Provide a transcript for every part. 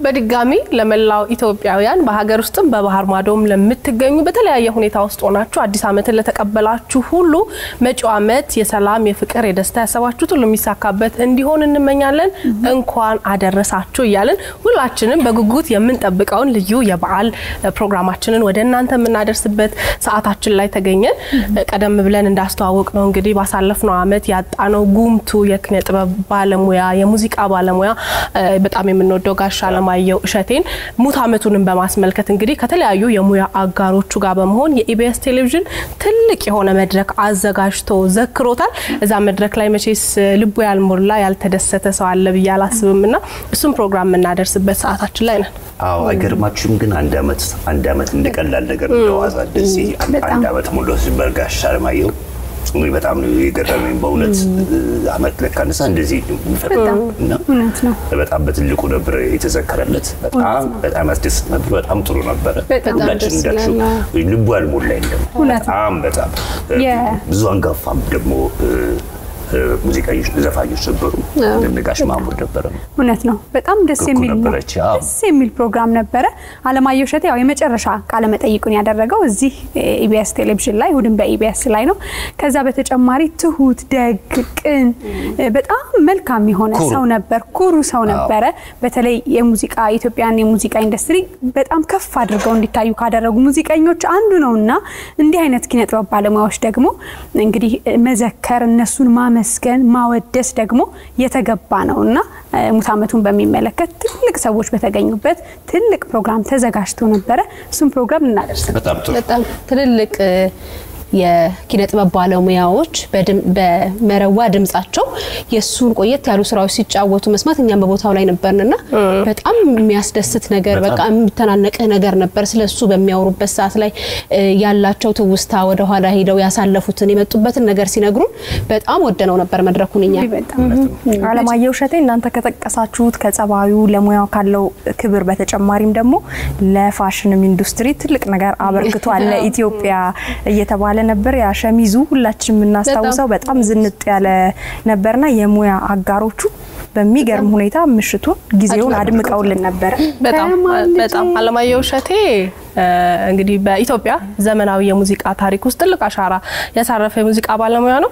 በድጋሚ ለመላው ኢትዮጵያውያን በሀገር ውስጥም በባህር ማዶም ለምትገኙ በተለያየ ሁኔታ ውስጥ ሆናችሁ አዲስ ዓመትን ለተቀበላችሁ ሁሉ መጪው ዓመት የሰላም፣ የፍቅር፣ የደስታ ያሰባችሁት ሁሉ የሚሳካበት እንዲሆን እንመኛለን። እንኳን አደረሳችሁ እያልን ሁላችንም በጉጉት የምንጠብቀውን ልዩ የበዓል ፕሮግራማችንን ወደ እናንተ የምናደርስበት ሰዓታችን ላይ ተገኘን። ቀደም ብለን እንዳስተዋወቅ ነው እንግዲህ ባሳለፍነው ዓመት ያጣነው ጉምቱ የኪነ ጥበብ ባለሙያ የሙዚቃ ባለሙያ በጣም የምንወደው ጋሽ አለማየሁ እሸቴን ሙት ዓመቱንም በማስመልከት እንግዲህ ከተለያዩ የሙያ አጋሮቹ ጋር በመሆን የኢቢኤስ ቴሌቪዥን ትልቅ የሆነ መድረክ አዘጋጅቶ ዘክሮታል። እዛ መድረክ ላይ መቼስ ልቡ ያልሞላ ያልተደሰተ ሰው አለ ብዬ አላስብም እና እሱም ፕሮግራም የምናደርስበት ሰዓታችን ላይ ነን። አዎ አይገርማችሁም? ግን አንድ ዓመት አንድ ዓመት እንደቀላል ነገር እንደዋዛ እንደዚህ አንድ ዓመት ሙሉ በጋሽ አለማየሁ እንግዲህ በጣም ነው የገረመኝ በእውነት አመት ለካነሳ እንደዚህ እና በጣም በትልቁ ነበር የተዘከረለት። በጣም በጣም ያስደስት ነበር። በጣም ጥሩ ነበረ። ሁላችን እንዳልሽው ልቡ ያልሞላ የለም። በጣም በጣም ብዙ አንጋፋም ደግሞ ሙዚቀኞች ዘፋኞች ነበሩ። ነጋሽ ማሙድ ነበረ። እውነት ነው። በጣም ደስ የሚል ነበረች። ደስ የሚል ፕሮግራም ነበረ። አለማየሁ እሸቴ ያው የመጨረሻ ቃለ መጠይቁን ያደረገው እዚህ ኢቢኤስ ቴሌቪዥን ላይ እሑድን በኢቢኤስ ላይ ነው። ከዛ በተጨማሪ ትሁት፣ ደግ፣ ቅን በጣም መልካም የሆነ ሰው ነበር። ኩሩ ሰው ነበረ። በተለይ የሙዚቃ ኢትዮጵያን የሙዚቃ ኢንዱስትሪ በጣም ከፍ አድርገው እንዲታዩ ካደረጉ ሙዚቀኞች አንዱ ነው እና እንዲህ አይነት ኪነጥበብ ባለሙያዎች ደግሞ እንግዲህ መዘከር እነሱን ማ ማመስገን ማወደስ ደግሞ የተገባ ነው እና ሙት ዓመቱን በሚመለከት ትልቅ ሰዎች በተገኙበት ትልቅ ፕሮግራም ተዘጋጅቶ ነበረ። እሱም ፕሮግራም እናደርስ በጣም ትልልቅ የኪነ ጥበብ ባለሙያዎች በመረዋ ድምጻቸው የእሱን ቆየት ያሉ ስራዎች ሲጫወቱ መስማት እኛም በቦታው ላይ ነበርንና በጣም የሚያስደስት ነገር በቃ የሚተናነቅህ ነገር ነበር። ስለ እሱ በሚያወሩበት ሰዓት ላይ ያላቸው ትውስታ ወደኋላ ሄደው ያሳለፉትን የመጡበትን ነገር ሲነግሩን በጣም ወደነው ነበር መድረኩን። እኛ አለማየሁ እሸቴ እናንተ ከጠቀሳችሁት ከጸባዩ ለሙያው ካለው ክብር በተጨማሪም ደግሞ ለፋሽንም ኢንዱስትሪ ትልቅ ነገር አበርክቷል ለኢትዮጵያ እየተባለ ነበር። ያ ሸሚዙ ሁላችን የምናስታውሰው በጣም ዝንጥ ያለ ነበርና የሙያ አጋሮቹ በሚገርም ሁኔታ ምሽቱን ጊዜውን አድምቀውልን ነበረ። በጣም በጣም አለማየሁ እሸቴ እንግዲህ በኢትዮጵያ ዘመናዊ የሙዚቃ ታሪክ ውስጥ ትልቅ አሻራ ያሳረፈ የሙዚቃ ባለሙያ ነው።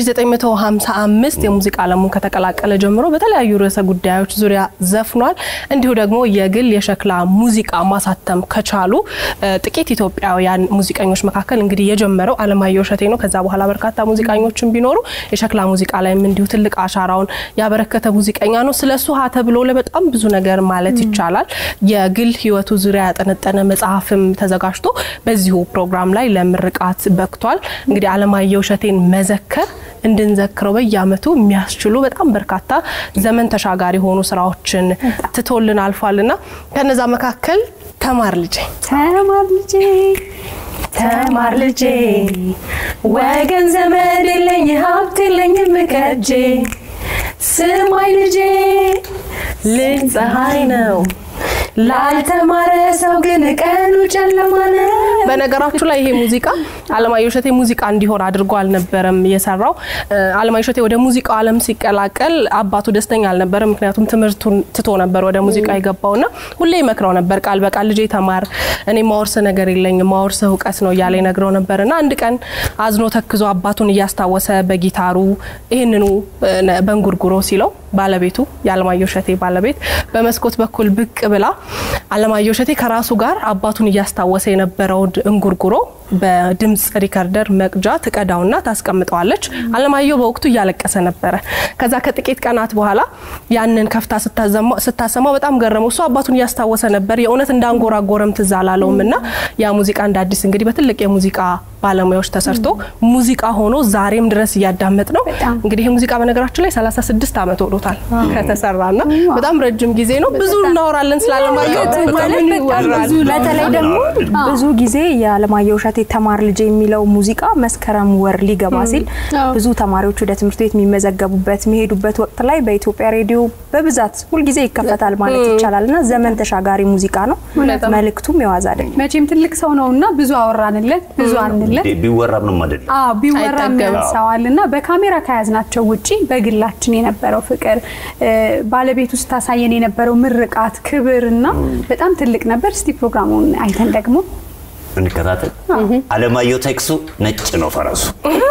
በ1955 የሙዚቃ ዓለሙን ከተቀላቀለ ጀምሮ በተለያዩ ርዕሰ ጉዳዮች ዙሪያ ዘፍኗል። እንዲሁ ደግሞ የግል የሸክላ ሙዚቃ ማሳተም ከቻሉ ጥቂት ኢትዮጵያውያን ሙዚቀኞች መካከል እንግዲህ የጀመረው አለማየሁ እሸቴ ነው። ከዛ በኋላ በርካታ ሙዚቀኞችን ቢኖሩ የሸክላ ሙዚቃ ላይም እንዲሁ ትልቅ አሻራውን ያበረከተ ሙዚቀኛ ነው። ስለሱ ሀ ተብሎ ለበጣም ብዙ ነገር ማለት ይቻላል። የግል ህይወቱ ዙሪያ ያጠነጠነ መጽሐፍም ተዘጋጅቶ በዚሁ ፕሮግራም ላይ ለምርቃት በቅቷል። እንግዲህ አለማየሁ እሸቴን መዘከር እንድንዘክረው በየአመቱ የሚያስችሉ በጣም በርካታ ዘመን ተሻጋሪ የሆኑ ስራዎችን ትቶልን አልፏልና ከነዛ መካከል ተማር ልጄ ተማር ልጄ ተማር ልጄ ወገን ዘመድ የለኝ ሀብት የለኝም ከእጄ ስማኝ ልጄ ልጅ ፀሐይ ነው ላልተማረ ሰው ግን ቀኑ ጨለማ ነው። በነገራችሁ ላይ ይሄ ሙዚቃ አለማየሁ እሸቴ ሙዚቃ እንዲሆን አድርጎ አልነበረም የሰራው። አለማየሁ እሸቴ ወደ ሙዚቃው ዓለም ሲቀላቀል አባቱ ደስተኛ አልነበረም። ምክንያቱም ትምህርቱን ትቶ ነበር ወደ ሙዚቃ የገባውና ሁሌ ይመክረው ነበር ቃል በቃል ልጄ ተማር፣ እኔ ማወርስ ነገር የለኝም ማወርስ እውቀት ነው እያለ ይነግረው ነበርና አንድ ቀን አዝኖ ተክዞ አባቱን እያስታወሰ በጊታሩ ይህንኑ በእንጉርጉሮ ሲለው ባለቤቱ የአለማየሁ እሸቴ ባለቤት በመስኮት በኩል ብቅ ብላ አለማየሁ እሸቴ ከራሱ ጋር አባቱን እያስታወሰ የነበረውን እንጉርጉሮ በድምፅ ሪከርደር መቅጃ ትቀዳውና ታስቀምጠዋለች። አለማየሁ በወቅቱ እያለቀሰ ነበረ። ከዛ ከጥቂት ቀናት በኋላ ያንን ከፍታ ስታሰማው በጣም ገረመው። እሱ አባቱን እያስታወሰ ነበር። የእውነት እንዳንጎራጎረም ትዝ አላለውም እና ያ ሙዚቃ እንደ አዲስ እንግዲህ በትልቅ የሙዚቃ ባለሙያዎች ተሰርቶ ሙዚቃ ሆኖ ዛሬም ድረስ እያዳመጥ ነው። እንግዲህ ይህ ሙዚቃ በነገራችን ላይ 36 ዓመት ሆኖታል ከተሰራና በጣም ረጅም ጊዜ ነው። ብዙ እናወራለን ስለ አለማየሁ በተለይ ደግሞ ብዙ ጊዜ የአለማየሁ እሸቴ እሸቴ ተማር ልጄ የሚለው ሙዚቃ መስከረም ወር ሊገባ ሲል አዎ። ብዙ ተማሪዎች ወደ ትምህርት ቤት የሚመዘገቡበት የሚሄዱበት ወቅት ላይ በኢትዮጵያ ሬዲዮ በብዛት ሁልጊዜ ይከፈታል ማለት ይቻላል እና ዘመን ተሻጋሪ ሙዚቃ ነው። መልእክቱም የዋዛ አይደለም። መቼም ትልቅ ሰው ነውና ብዙ አወራንለት ብዙ አንለት ቢወራ ምንም አይደለም። አዎ ቢወራ አይጠገብም። ያንሰዋል እና በካሜራ ከያዝናቸው ውጪ በግላችን የነበረው ፍቅር እ፣ ባለቤቱ ስታሳየን የነበረው ምርቃት፣ ክብር እና በጣም ትልቅ ነበር። እስቲ ፕሮግራሙን አይተን ደግሞ እንከታተል። አለማየሁ ቴክሱ ነጭ ነው ፈረሱ።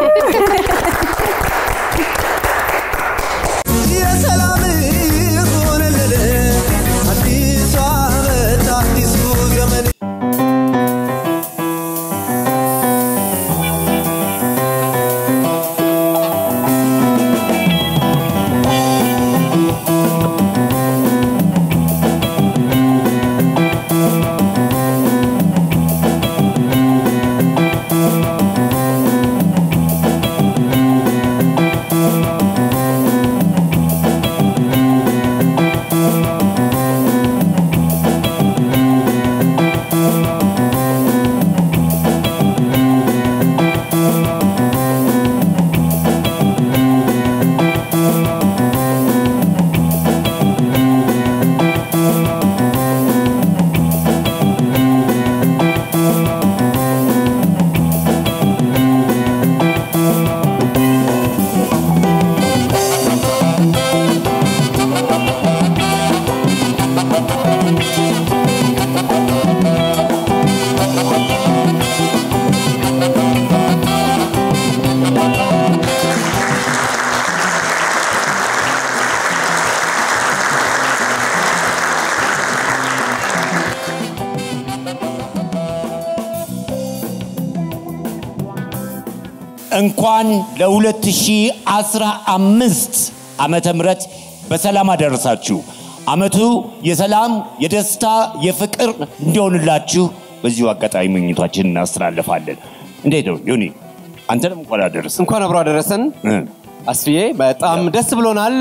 የሰላም ይሁንልን አዲሱ ዓመት አዲሱ ዘመን እንኳን ለ2015 ዓመተ ምህረት በሰላም አደረሳችሁ። አመቱ የሰላም፣ የደስታ፣ የፍቅር እንዲሆንላችሁ በዚሁ አጋጣሚ ምኞታችን እናስተላልፋለን። እንዴት ነው ዮኒ? አንተንም እንኳን አደረሰ። እንኳን አብሮ አደረሰን አስፍዬ፣ በጣም ደስ ብሎናል።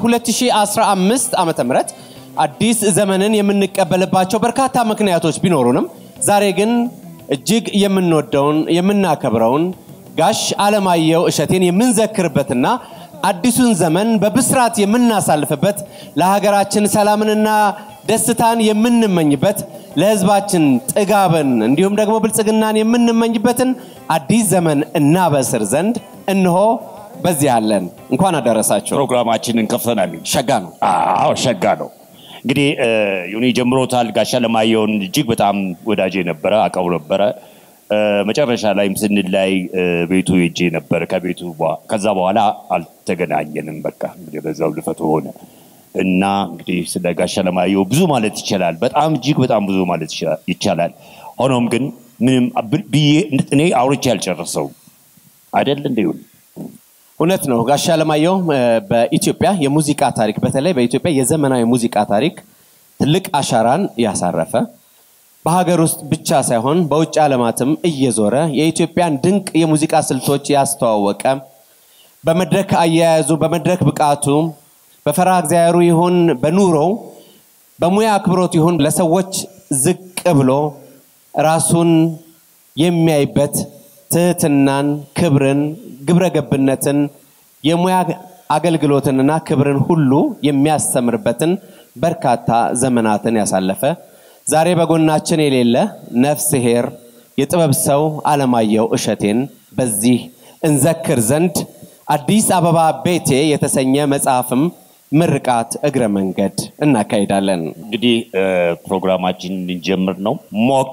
የ2015 ዓመተ ምህረት አዲስ ዘመንን የምንቀበልባቸው በርካታ ምክንያቶች ቢኖሩንም ዛሬ ግን እጅግ የምንወደውን የምናከብረውን ጋሽ አለማየሁ እሸቴን የምንዘክርበትና አዲሱን ዘመን በብስራት የምናሳልፍበት ለሀገራችን ሰላምንና ደስታን የምንመኝበት ለሕዝባችን ጥጋብን እንዲሁም ደግሞ ብልጽግናን የምንመኝበትን አዲስ ዘመን እናበስር ዘንድ እንሆ በዚህ አለን። እንኳን አደረሳቸው። ፕሮግራማችንን ከፍተናል። ሸጋ ነው። አዎ ሸጋ ነው። እንግዲህ እ፣ ዮኒ ጀምሮታል። ጋሻ ለማየውን እጅግ በጣም ወዳጄ ነበረ፣ አቀው ነበረ። እ፣ መጨረሻ ላይም ስንላይ እ፣ ቤቱ ሄጄ ነበር። ከቤቱ በኋ- ከዛ በኋላ አልተገናኘንም። በቃ እንግዲህ በዛው ልፈቱ ሆነ እና እንግዲህ ስለ ጋሻ ለማየሁ ብዙ ማለት ይቻላል። በጣም እጅግ በጣም ብዙ ማለት ይቻ- ይቻላል። ሆኖም ግን ምንም ብ- ብዬ እኔ አውርቼ አልጨረሰው አይደል እንደ ዮኒ? እውነት ነው። ጋሽ አለማየሁ እ፣ በኢትዮጵያ የሙዚቃ ታሪክ በተለይ በኢትዮጵያ የዘመናዊ ሙዚቃ ታሪክ ትልቅ አሻራን ያሳረፈ በሀገር ውስጥ ብቻ ሳይሆን በውጭ ዓለማትም እየዞረ የኢትዮጵያን ድንቅ የሙዚቃ ስልቶች ያስተዋወቀ በመድረክ አያያዙ፣ በመድረክ ብቃቱ፣ በፈራ እግዚአብሔሩ ይሁን በኑሮው፣ በሙያ አክብሮት ይሁን ለሰዎች ዝቅ ብሎ ራሱን የሚያይበት ትህትናን፣ ክብርን፣ ግብረ ገብነትን፣ የሙያ አገልግሎትንና ክብርን ሁሉ የሚያስተምርበትን በርካታ ዘመናትን ያሳለፈ ዛሬ በጎናችን የሌለ ነፍስ ሄር የጥበብ ሰው አለማየሁ እሸቴን በዚህ እንዘክር ዘንድ አዲስ አበባ ቤቴ የተሰኘ መጽሐፍም ምርቃት እግረ መንገድ እናካሂዳለን። እንግዲህ እ፣ ፕሮግራማችን ልንጀምር ነው። ሞቅ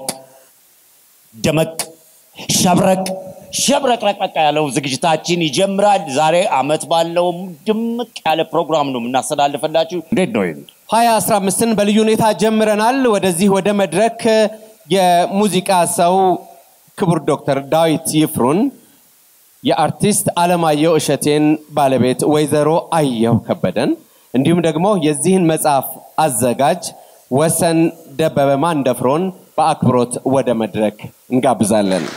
ደመቅ ሸብረቅ ሸብረቅረቅረቅ ያለው ዝግጅታችን ይጀምራል። ዛሬ አመት ባለው ድምቅ ያለ ፕሮግራም ነው የምናስተላልፈላችሁ። እንዴት ነው ይሄ? 2015ን በልዩ ሁኔታ ጀምረናል። ወደዚህ ወደ መድረክ የሙዚቃ ሰው ክቡር ዶክተር ዳዊት ይፍሩን የአርቲስት አለማየሁ እሸቴን ባለቤት ወይዘሮ አየሁ ከበደን እንዲሁም ደግሞ የዚህን መጽሐፍ አዘጋጅ ወሰን ደበበ ማንደፍሮን በአክብሮት ወደ መድረክ እንጋብዛለን።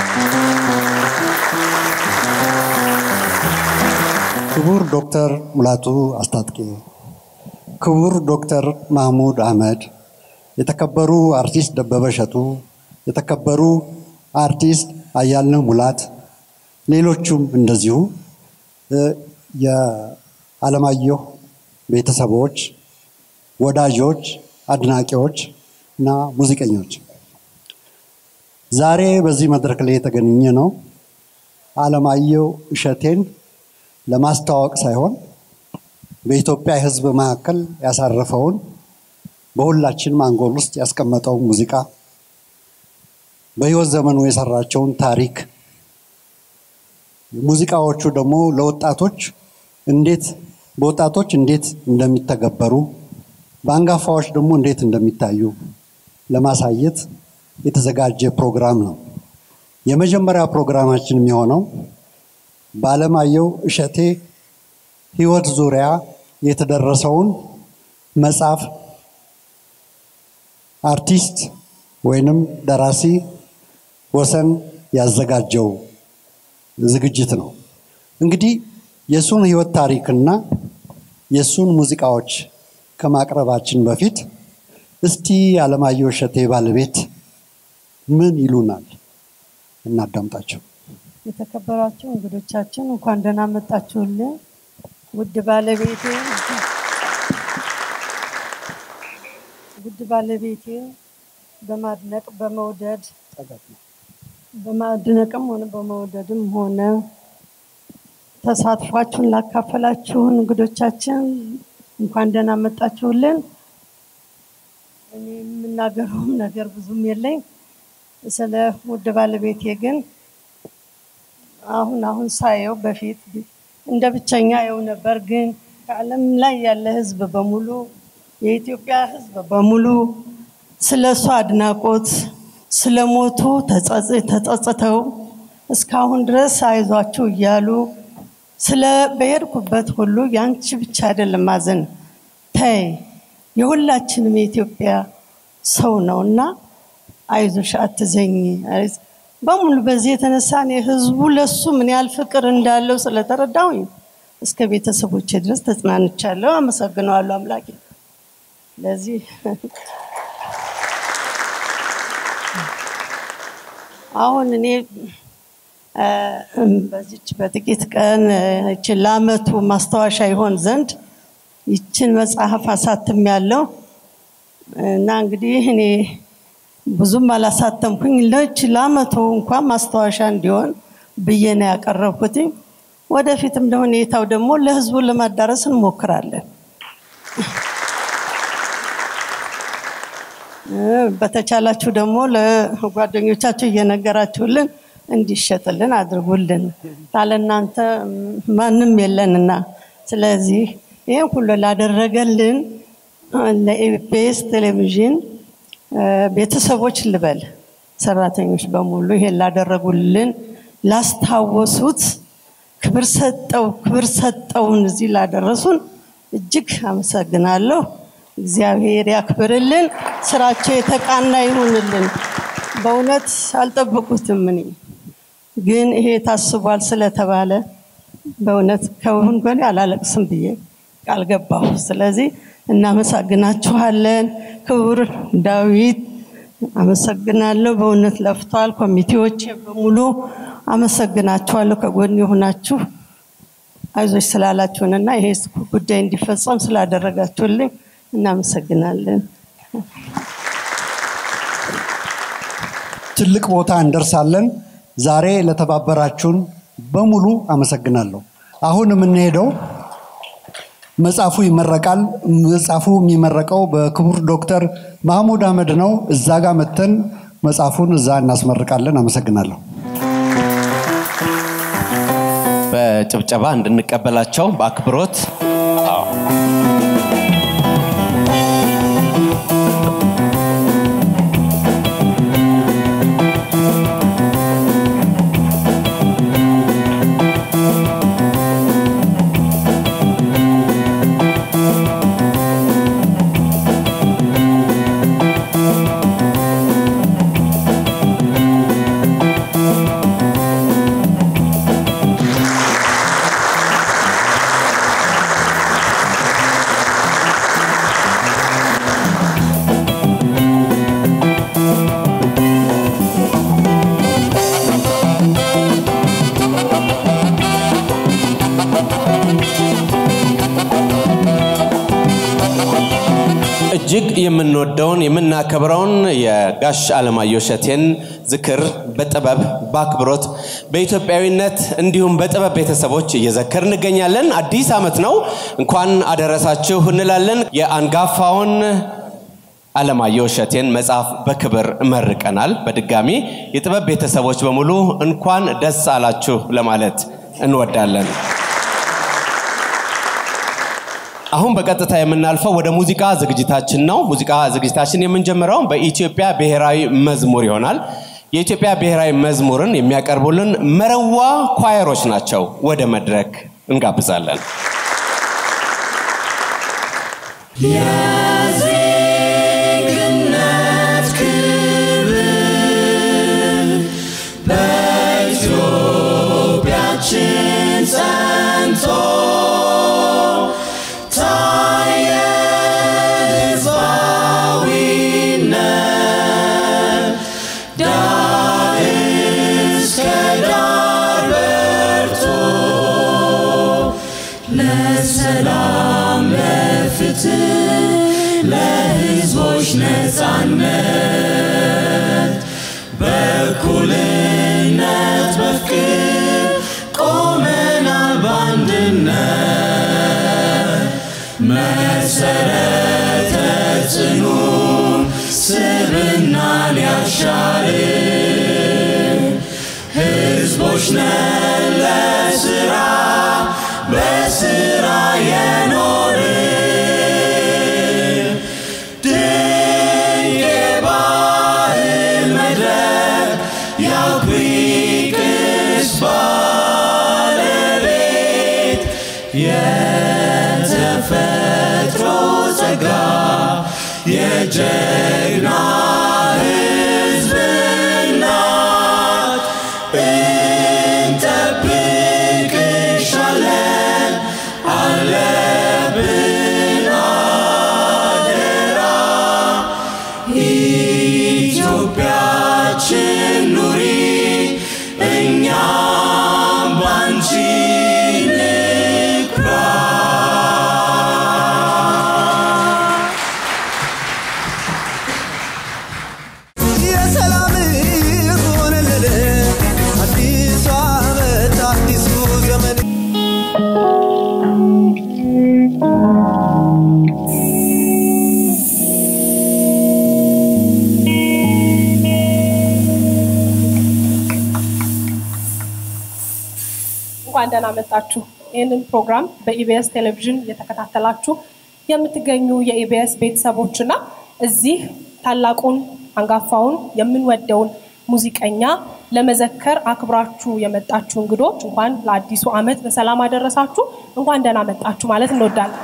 ክቡር ዶክተር ሙላቱ አስታጥቄ፣ ክቡር ዶክተር ማህሙድ አህመድ፣ የተከበሩ አርቲስት ደበበ እሸቱ፣ የተከበሩ አርቲስት አያልነህ ሙላት፣ ሌሎቹም እንደዚሁ እ፣ የአለማየሁ ቤተሰቦች፣ ወዳጆች፣ አድናቂዎች እና ሙዚቀኞች ዛሬ በዚህ መድረክ ላይ የተገኘ ነው አለማየሁ እሸቴን ለማስተዋወቅ ሳይሆን በኢትዮጵያ ሕዝብ መካከል ያሳረፈውን በሁላችንም አንጎል ውስጥ ያስቀመጠውን ሙዚቃ በሕይወት ዘመኑ የሰራቸውን ታሪክ ሙዚቃዎቹ ደግሞ ለወጣቶች እንዴት በወጣቶች እንዴት እንደሚተገበሩ በአንጋፋዎች ደግሞ እንዴት እንደሚታዩ ለማሳየት የተዘጋጀ ፕሮግራም ነው። የመጀመሪያ ፕሮግራማችን የሚሆነው በአለማየሁ እሸቴ ሕይወት ዙሪያ የተደረሰውን መጽሐፍ አርቲስት ወይንም ደራሲ ወሰን ያዘጋጀው ዝግጅት ነው። እንግዲህ የእሱን ሕይወት ታሪክና የእሱን ሙዚቃዎች ከማቅረባችን በፊት እስቲ የአለማየሁ እሸቴ ባለቤት ምን ይሉናል? እናዳምጣቸው። የተከበራችሁ እንግዶቻችን እንኳን ደህና መጣችሁልን። ውድ ባለቤቴ ውድ ባለቤቴ በማድነቅ በመውደድ በማድነቅም ሆነ በመውደድም ሆነ ተሳትፏችሁን ላካፈላችሁን እንግዶቻችን እንኳን ደህና መጣችሁልን። እኔ የምናገረውም ነገር ብዙም የለኝ። ስለ ውድ ባለቤቴ ግን አሁን አሁን ሳየው በፊት እንደ ብቸኛ የው ነበር። ግን ከዓለም ላይ ያለ ሕዝብ በሙሉ የኢትዮጵያ ሕዝብ በሙሉ ስለ እሱ አድናቆት ስለ ሞቱ ተጸጽተው እስካሁን ድረስ አይዟችሁ እያሉ ስለ በሄድኩበት ሁሉ ያንቺ ብቻ አይደለም ማዘን ተይ የሁላችንም የኢትዮጵያ ሰው ነው እና አይዞሽ አትዘኝ በሙሉ በዚህ የተነሳ እኔ ህዝቡ ለሱ ምን ያህል ፍቅር እንዳለው ስለተረዳሁኝ እስከ ቤተሰቦቼ ድረስ ተጽናንቻለሁ። አመሰግነዋለሁ አምላኬ ለዚህ አሁን እኔ በዚች በጥቂት ቀን ይችን ለአመቱ ማስታወሻ ይሆን ዘንድ ይችን መጽሐፍ አሳትም ያለው እና እንግዲህ እኔ ብዙም አላሳተምኩኝ ለች ለአመቱ እንኳን ማስታወሻ እንዲሆን ብዬ ነው ያቀረብኩት። ወደፊትም ደግሞ ሁኔታው ደግሞ ለህዝቡ ለማዳረስ እንሞክራለን። በተቻላችሁ ደግሞ ለጓደኞቻችሁ እየነገራችሁልን እንዲሸጥልን አድርጉልን። ካለ እናንተ ማንም የለንና፣ ስለዚህ ይህን ሁሉ ላደረገልን ለኢቢኤስ ቴሌቪዥን ቤተሰቦች ልበል ሰራተኞች በሙሉ ይሄን ላደረጉልን ላስታወሱት ክብር ሰጠው ክብር ሰጠውን እዚህ ላደረሱን እጅግ አመሰግናለሁ። እግዚአብሔር ያክብርልን። ስራቸው የተቃና ይሁንልን። በእውነት አልጠበቁትም። እኔ ግን ይሄ ታስቧል ስለተባለ በእውነት ከሁን ጎኔ አላለቅስም ብዬ ቃል ገባሁ። ስለዚህ እናመሰግናችኋለን። ክቡር ዳዊት አመሰግናለሁ። በእውነት ለፍቷል። ኮሚቴዎች በሙሉ አመሰግናችኋለሁ። ከጎን የሆናችሁ አይዞች ስላላችሁንና ይሄ ጉዳይ እንዲፈጸም ስላደረጋችሁልኝ እናመሰግናለን። ትልቅ ቦታ እንደርሳለን። ዛሬ ለተባበራችሁን በሙሉ አመሰግናለሁ። አሁን የምንሄደው መጽሐፉ ይመረቃል። መጽሐፉ የሚመረቀው በክቡር ዶክተር ማህሙድ አህመድ ነው። እዛ ጋር መተን መጽሐፉን እዛ እናስመርቃለን። አመሰግናለሁ። በጭብጨባ እንድንቀበላቸው በአክብሮት እጅግ የምንወደውን የምናከብረውን የጋሽ አለማየሁ እሸቴን ዝክር በጥበብ በአክብሮት በኢትዮጵያዊነት እንዲሁም በጥበብ ቤተሰቦች እየዘከር እንገኛለን። አዲስ ዓመት ነው። እንኳን አደረሳችሁ እንላለን። የአንጋፋውን አለማየሁ እሸቴን መጽሐፍ በክብር መርቀናል። በድጋሚ የጥበብ ቤተሰቦች በሙሉ እንኳን ደስ አላችሁ ለማለት እንወዳለን። አሁን በቀጥታ የምናልፈው ወደ ሙዚቃ ዝግጅታችን ነው። ሙዚቃ ዝግጅታችን የምንጀምረው በኢትዮጵያ ብሔራዊ መዝሙር ይሆናል። የኢትዮጵያ ብሔራዊ መዝሙርን የሚያቀርቡልን መረዋ ኳየሮች ናቸው። ወደ መድረክ እንጋብዛለን። የዜግነት ክብር በኢትዮጵያችን ጸንቶ ታየ ሕዝባዊነት ዳር እስከ ዳር በርቶ ለሰላም ለፍትህ ለሕዝቦች ነፃነት በእኩልነት በፍቅር ቆመናል በአንድነት መሰረተ ጽኑ ስብናን ያሻር ሕዝቦች ነን ለስራ በስራ የኖር ድንቅ የባህል መድረክ የአኩሪ ቅርስ ባለቤት የተፈጥሮ ጸጋ የጀግና ሕዝብ እናት እንጠብቅሻለን አለብን አደራ ኢትዮጵያችን ኑሪ እኛም ባንቺ ንኩራ የሰላም ሆነልን አዲሱ ዓመት አዲሱ ዘመን እንኳን ደህና መጣችሁ። ይህንን ፕሮግራም በኢቢኤስ ቴሌቪዥን እየተከታተላችሁ የምትገኙ የኢቢኤስ ቤተሰቦችና እዚህ ታላቁን አንጋፋውን የምንወደውን ሙዚቀኛ ለመዘከር አክብራችሁ የመጣችሁ እንግዶች እንኳን ለአዲሱ ዓመት በሰላም አደረሳችሁ፣ እንኳን ደህና መጣችሁ ማለት እንወዳለን።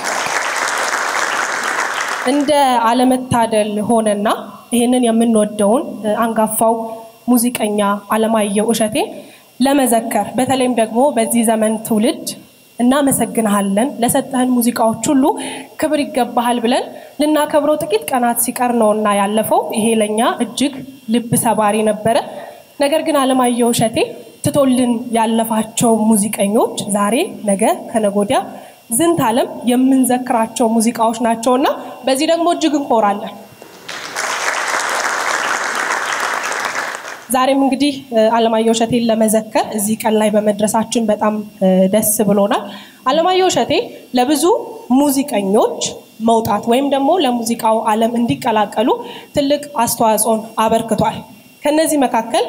እንደ አለመታደል ሆነና ይህንን የምንወደውን እ፣ አንጋፋው ሙዚቀኛ አለማየሁ እሸቴ ለመዘከር በተለይም ደግሞ በዚህ ዘመን ትውልድ እናመሰግንሃለን፣ ለሰጠህን ሙዚቃዎች ሁሉ ክብር ይገባሃል ብለን ልናከብረው ጥቂት ቀናት ሲቀር ነውና ያለፈው። ይሄ ለኛ እጅግ ልብ ሰባሪ ነበረ። ነገር ግን አለማየሁ እሸቴ ትቶልን ያለፋቸው ሙዚቀኞች ዛሬ፣ ነገ፣ ከነጎዲያ ዝንት ዓለም የምንዘክራቸው ሙዚቃዎች ናቸውና በዚህ ደግሞ እጅግ እንኮራለን። ዛሬም እንግዲህ እ፣ አለማየሁ እሸቴን ለመዘከር እዚህ ቀን ላይ በመድረሳችን በጣም እ፣ ደስ ብሎናል። አለማየሁ እሸቴ ለብዙ ሙዚቀኞች መውጣት ወይም ደግሞ ለሙዚቃው ዓለም እንዲቀላቀሉ ትልቅ አስተዋጽኦን አበርክቷል። ከነዚህ መካከል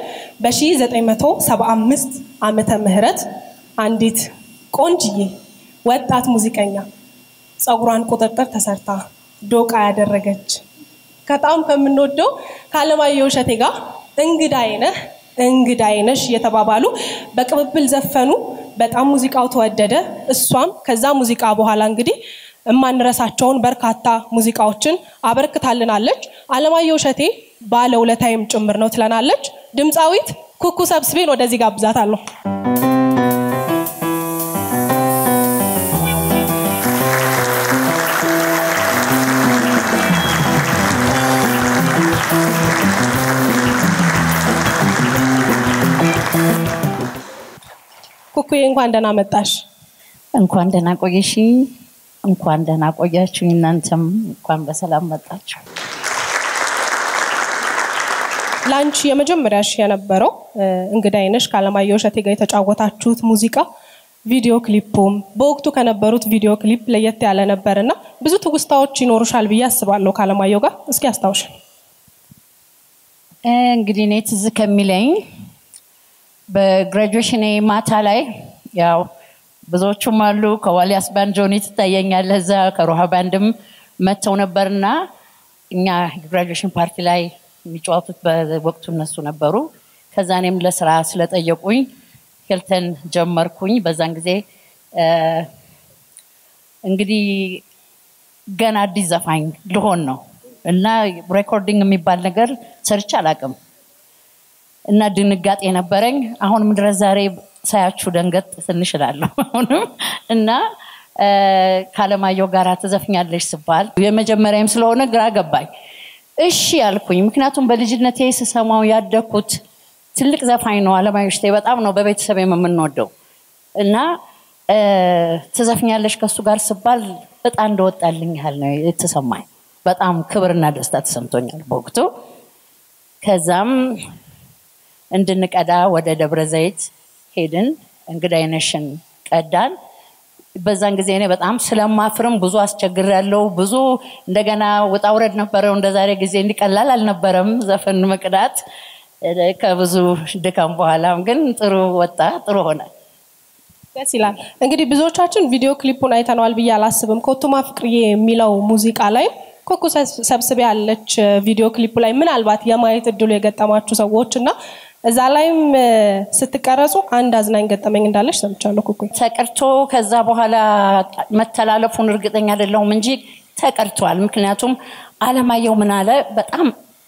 በ1975 ዓመተ ምህረት አንዲት ቆንጅዬ ወጣት ሙዚቀኛ ፀጉሯን ቁጥጥር ተሰርታ ዶቃ ያደረገች በጣም ከምንወደው ከአለማየሁ እሸቴ ጋር እንግዳዬ ነህ እንግዳዬ ነሽ እየተባባሉ በቅብብል ዘፈኑ። በጣም ሙዚቃው ተወደደ። እሷም ከዛ ሙዚቃ በኋላ እንግዲህ የማንረሳቸውን በርካታ ሙዚቃዎችን አበርክታልናለች። አለማየሁ እሸቴ ባለ ውለታይም ጭምር ነው ትለናለች። ድምፃዊት ኩኩ ሰብስቤን ወደዚህ ጋብዛታለሁ። ኩኩዬ እንኳን ደህና መጣሽ። እንኳን ደህና ቆየሽኝ። እንኳን ደህና ቆያችሁ። እናንተም እንኳን በሰላም መጣችሁ። ለአንቺ የመጀመሪያ ሺ የነበረው እ፣ እንግዳዬ ነሽ ከአለማየሁ እሸቴ ጋር የተጫወታችሁት ሙዚቃ ቪዲዮ ክሊፑም በወቅቱ ከነበሩት ቪዲዮ ክሊፕ ለየት ያለ ነበር እና ብዙ ትውስታዎች ይኖሩሻል ብዬ አስባለሁ ከአለማየሁ ጋር። እስኪ አስታውሽን። እ፣ እንግዲህ እኔ ትዝ ከሚለኝ በግራጁዌሽን ማታ ላይ ያው ብዙዎቹም አሉ ከዋሊያስ ባንድ ጆኒ ትታየኛለህ እዛ ከሮሃ ባንድም መጥተው ነበርና እኛ ግራጁዌሽን ፓርቲ ላይ የሚጫወቱት በወቅቱ እነሱ ነበሩ። ከዛ እኔም ለስራ ስለጠየቁኝ ሂልተን ጀመርኩኝ። በዛን ጊዜ እ፣ እንግዲህ ገና አዲስ ዘፋኝ ልሆን ነው እና ሬኮርዲንግ የሚባል ነገር ሰርቼ አላውቅም እና ድንጋጤ ነበረኝ። አሁንም ድረስ ዛሬ ሳያችሁ ደንገጥ ትንሽ እላለሁ አሁንም እና እ፣ ከአለማየሁ ጋር ትዘፍኛለሽ ስባል የመጀመሪያም ስለሆነ ግራ ገባኝ። እሺ ያልኩኝ፣ ምክንያቱም በልጅነቴ ስሰማው ያደግኩት ትልቅ ዘፋኝ ነው አለማየሁ እሸቴ። በጣም ነው በቤተሰብ የምንወደው እና እ፣ ትዘፍኛለሽ ከእሱ ጋር ስባል እጣ እንደወጣልኝ ያህል ነው የተሰማኝ። በጣም ክብርና ደስታ ተሰምቶኛል በወቅቱ። ከዛም እንድንቀዳ ወደ ደብረ ዘይት ሄድን። እንግዳይነሽን ቀዳን። በዛን ጊዜ እኔ በጣም ስለማፍርም ብዙ አስቸግር ያለው ብዙ እንደገና ውጣ ውረድ ነበረው። እንደ ዛሬ ጊዜ እንዲቀላል አልነበረም ዘፈን መቅዳት። ከብዙ ድካም በኋላም ግን ጥሩ ወጣ፣ ጥሩ ሆነ። ደስ ይላል። እንግዲህ ብዙዎቻችን ቪዲዮ ክሊፑን አይተነዋል ብዬ አላስብም። ኮቱማ ፍቅርዬ የሚለው ሙዚቃ ላይ ኮኩ ሰብስቤ ያለች ቪዲዮ ክሊፑ ላይ ምናልባት የማየት እድሉ የገጠማችሁ ሰዎች እና እዛ ላይም እ፣ ስትቀረጹ አንድ አዝናኝ ገጠመኝ እንዳለች ሰምቻለሁ። ኩኩ ተቀርቶ ከዛ በኋላ መተላለፉን እርግጠኛ አይደለሁም እንጂ ተቀርቷል። ምክንያቱም አለማየሁ ምን አለ በጣም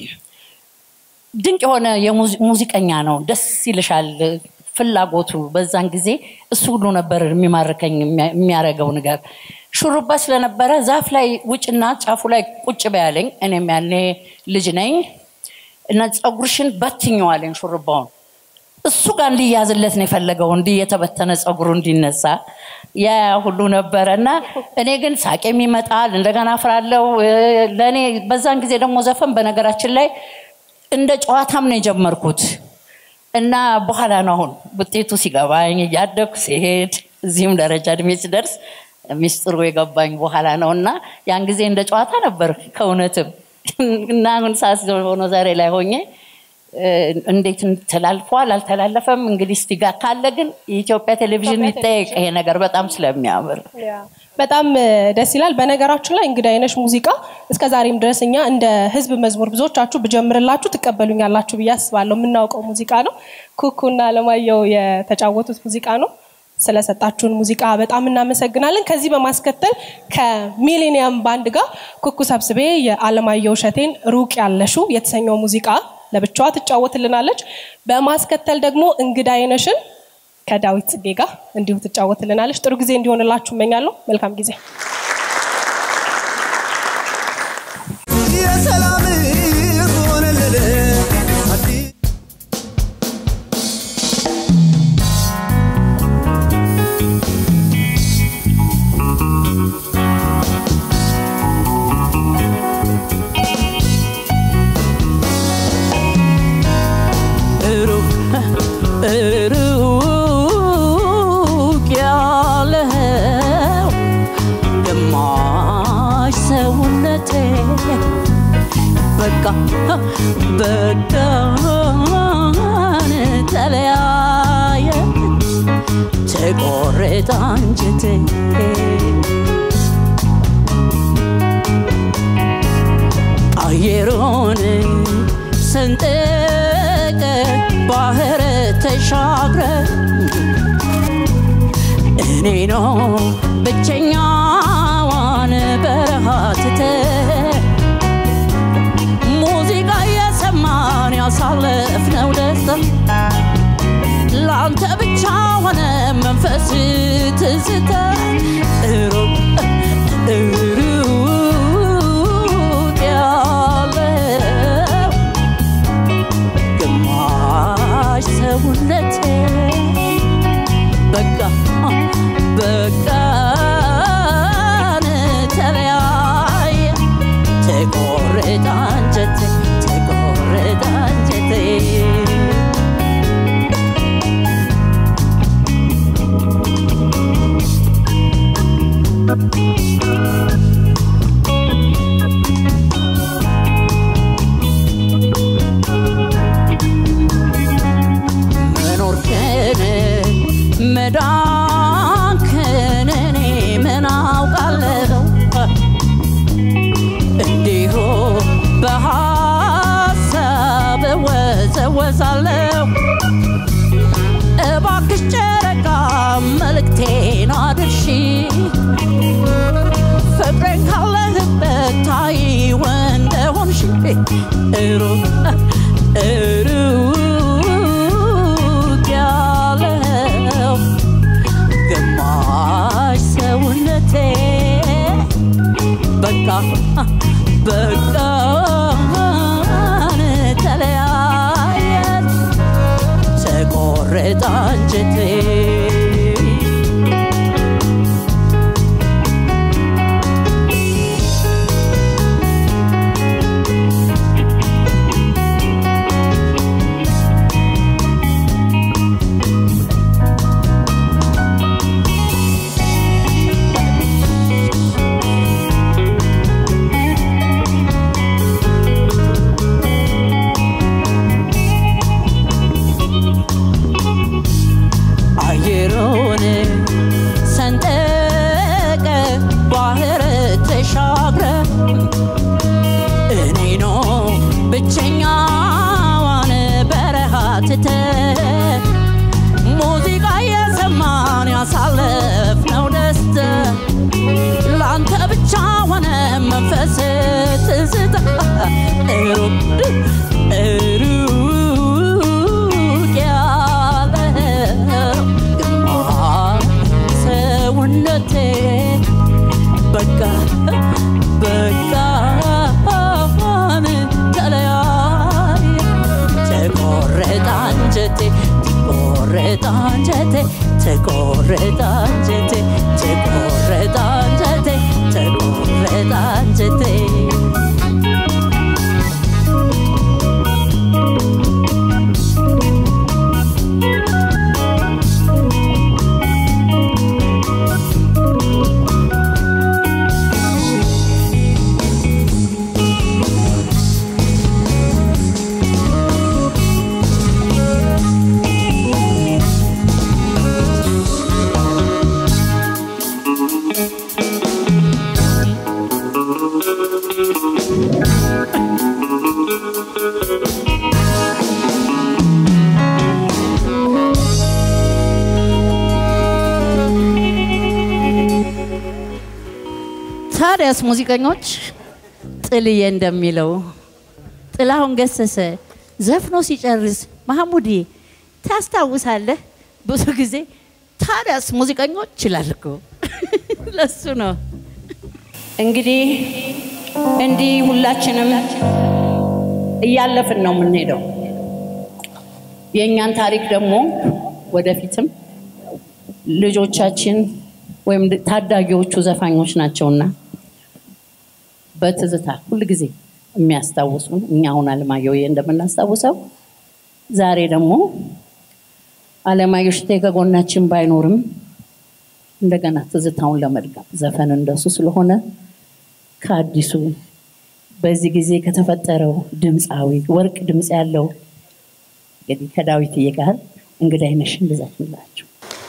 ድንቅ የሆነ የሙዚ- ሙዚቀኛ ነው። ደስ ይልሻል ፍላጎቱ። በዛን ጊዜ እሱ ሁሉ ነበር የሚማርከኝ የሚያ- የሚያረገው ነገር። ሹሩባ ስለነበረ ዛፍ ላይ ውጭና ጫፉ ላይ ቁጭ በያለኝ። እኔም ያኔ ልጅ ነኝ እና ፀጉርሽን በትኘዋለኝ ሹሩባውን እሱ ጋር እንዲያዝለት ነው የፈለገው፣ እንዲህ የተበተነ ፀጉሩ እንዲነሳ ያ ሁሉ ነበረ እና እኔ ግን ሳቄም ይመጣል፣ እንደገና አፍራለሁ። እ፣ ለእኔ በዛን ጊዜ ደግሞ ዘፈን በነገራችን ላይ እንደ ጨዋታም ነው የጀመርኩት እና በኋላ ነው አሁን ውጤቱ ሲገባኝ እያደግኩ ሲሄድ እዚህም ደረጃ እድሜ ሲደርስ ሚስጥሩ የገባኝ በኋላ ነው እና ያን ጊዜ እንደ ጨዋታ ነበር ከእውነትም እና አሁን ሳስ ሆኖ ዛሬ ላይ ሆኜ እ፣ እንዴት ተላልፏል አልተላለፈም እንግዲህ እስቲ ጋር ካለ ግን የኢትዮጵያ ቴሌቪዥን ይጠየቅ ይሄ ነገር በጣም ስለሚያምር በጣም እ፣ ደስ ይላል። በነገራችን ላይ እንግዳ አይነሽ ሙዚቃ እስከ ዛሬም ድረስ እኛ እንደ ህዝብ መዝሙር ብዙዎቻችሁ ብጀምርላችሁ ትቀበሉኛላችሁ ብዬ አስባለሁ። የምናውቀው ሙዚቃ ነው። ኩኩና አለማየሁ የተጫወቱት ሙዚቃ ነው። ስለሰጣችሁን ሙዚቃ በጣም እናመሰግናለን። ከዚህ በማስከተል ከሚሌኒየም ባንድ ጋር ኩኩ ሰብስቤ የአለማየሁ እሸቴን ሩቅ ያለሹ የተሰኘው ሙዚቃ ለብቻዋ ትጫወትልናለች። በማስከተል ደግሞ እንግዳ አይነሽን ከዳዊት ጽጌ ጋር እንዲሁ ትጫወትልናለች። ጥሩ ጊዜ እንዲሆንላችሁ እመኛለሁ። መልካም ጊዜ። የሰላም ሆነልን አዲስ ሩቅ ሩቅ ያለው ግማሽ ሰውነቴ በቃ በቃን ተለያየ ተቆረጠ አንጀቴ አየሩን ሰንጠቀ ባህር ተሻግረ እኔ ነው ብቸኛዋን በረሃ ትተ ሙዚቃ እየሰማን ያሳለፍነው ደስታ ለአንተ ብቻ ሆነ መንፈስ ትዝታ ሩቅ ሩቅ ያለው ግማሽ ሰውነቴ በቃ በቃ መኖርክን መዳንክን እኔ ምን አውቃለሁ እንዲሁ በሀሳብ እወዘወዛለሁ እባክሽ ጨረቃ መልእክቴን አድርሺ ፍቅሬን ካለህበት ታይው እንደሆንሽ ሩቅ ሩቅ ያለው ግማሽ ሰውነቴ በቃ በቃን ተለያየን ተቆረጠ አንጀቴ አየሩን ሰንጠቀ ባህር ተሻግረ እኔ ነው ብቸኛዋን በረሃ ትተ ሙዚቃ የሰማን ያሳለፍነው ደስታ ለአንተ ብቻ ሆነ መንፈስ ትዝታ ሩቅ ሩቅ ያለው ግማሽ ሰውነቴ በቃ በቃን ተለያየ ተቆረጠ አንጀቴ ተቆረጠ አንጀቴ ተቆረጠ አንጀቴ ተቆረጠ አንጀቴ ተቆረጠ አንጀቴ ታዲያስ ሙዚቀኞች ጥልዬ እንደሚለው ጥላሁን ገሰሰ ዘፍኖ ሲጨርስ ማህሙዲ ታስታውሳለህ? ብዙ ጊዜ ታዲያስ ሙዚቀኞች ይላል እኮ ለሱ ነው። እንግዲህ እንዲህ ሁላችንም እያለፍን ነው የምንሄደው። የእኛን ታሪክ ደግሞ ወደፊትም ልጆቻችን ወይም ታዳጊዎቹ ዘፋኞች ናቸውና በትዝታ ሁል ጊዜ የሚያስታውሱ እኛ አሁን አለማየሁ እንደምናስታውሰው ዛሬ ደግሞ አለማየሁ እሸቴ ከጎናችን ባይኖርም እንደገና ትዝታውን ለመድጋት ዘፈን እንደሱ ስለሆነ ከአዲሱ በዚህ ጊዜ ከተፈጠረው ድምፃዊ ወርቅ ድምፅ ያለው እንግዲህ ከዳዊትዬ ጋር እንግዳይ ነሽን ልዘፍንላችሁ።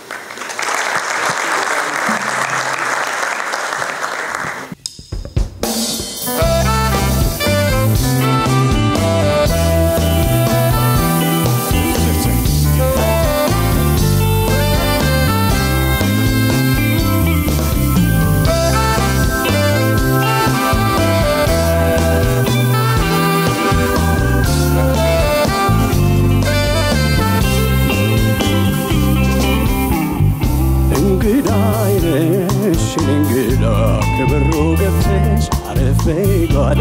እንግዳ አይነሽ እንግዳ ከበሮ ገብተሽ አረፍ በይ ጓዳ